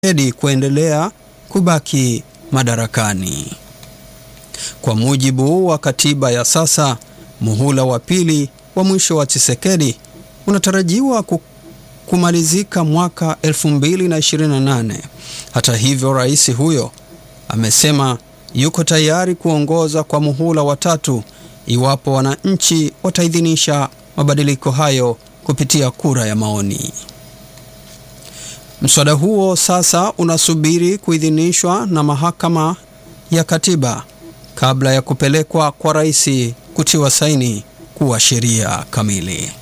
Tshisekedi kuendelea kubaki madarakani. Kwa mujibu wa katiba ya sasa, muhula wa pili wa mwisho wa Tshisekedi unatarajiwa kumalizika mwaka 2028. Hata hivyo, rais huyo amesema yuko tayari kuongoza kwa muhula wa tatu iwapo wananchi wataidhinisha mabadiliko hayo kupitia kura ya maoni. Mswada huo sasa unasubiri kuidhinishwa na mahakama ya katiba kabla ya kupelekwa kwa rais kutiwa saini kuwa sheria kamili.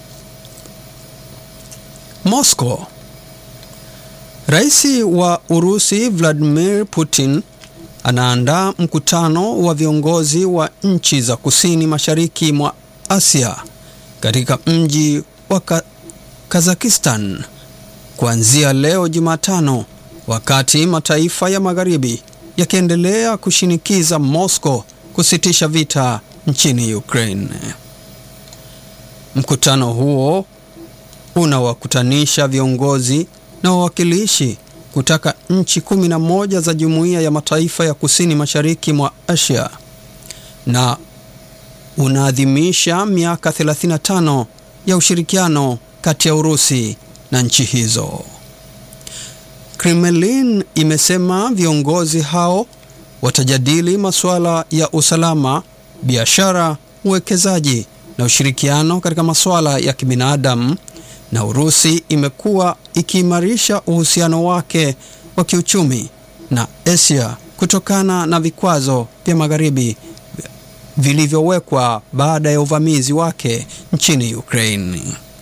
Moscow. Rais wa Urusi Vladimir Putin anaandaa mkutano wa viongozi wa nchi za kusini mashariki mwa Asia katika mji wa Kazakhstan kuanzia leo Jumatano, wakati mataifa ya magharibi yakiendelea kushinikiza Moscow kusitisha vita nchini Ukraine. Mkutano huo unawakutanisha viongozi na wawakilishi kutoka nchi kumi na moja za jumuiya ya mataifa ya kusini mashariki mwa Asia na unaadhimisha miaka 35 ya ushirikiano kati ya Urusi na nchi hizo. Kremlin imesema viongozi hao watajadili masuala ya usalama, biashara, uwekezaji na ushirikiano katika masuala ya kibinadamu na Urusi imekuwa ikiimarisha uhusiano wake wa kiuchumi na Asia kutokana na vikwazo vya magharibi vilivyowekwa baada ya uvamizi wake nchini Ukraine.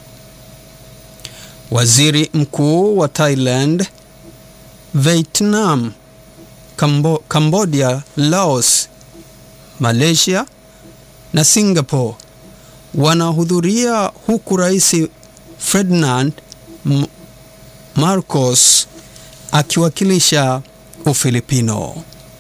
Waziri Mkuu wa Thailand, Vietnam, Kambo, Cambodia, Laos, Malaysia na Singapore wanahudhuria huku Rais Ferdinand Marcos akiwakilisha Ufilipino.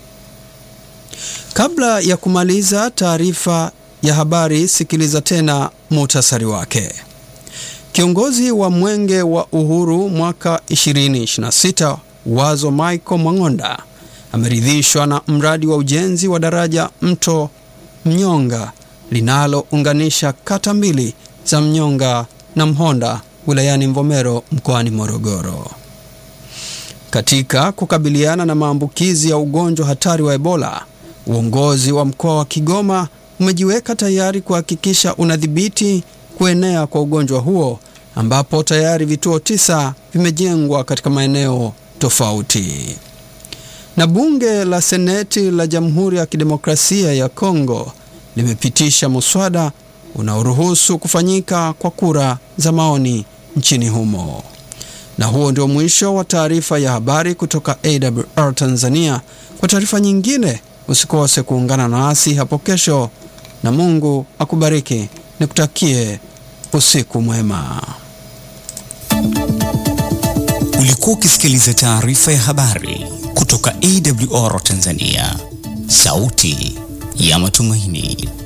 Kabla ya kumaliza taarifa ya habari, sikiliza tena muhtasari wake. Kiongozi wa Mwenge wa Uhuru mwaka 2026 Wazo Michael Mwang'onda ameridhishwa na mradi wa ujenzi wa daraja mto Mnyonga linalounganisha kata mbili za Mnyonga na Mhonda wilayani Mvomero mkoani Morogoro. Katika kukabiliana na maambukizi ya ugonjwa hatari wa Ebola, uongozi wa mkoa wa Kigoma umejiweka tayari kuhakikisha unadhibiti kuenea kwa ugonjwa huo ambapo tayari vituo tisa vimejengwa katika maeneo tofauti. Na bunge la Seneti la Jamhuri ya Kidemokrasia ya Kongo limepitisha muswada unaoruhusu kufanyika kwa kura za maoni nchini humo. Na huo ndio mwisho wa taarifa ya habari kutoka AWR Tanzania. Kwa taarifa nyingine, usikose kuungana nasi hapo kesho, na Mungu akubariki. Nikutakie usiku mwema. Ulikuwa ukisikiliza taarifa ya habari kutoka AWR Tanzania, sauti ya matumaini.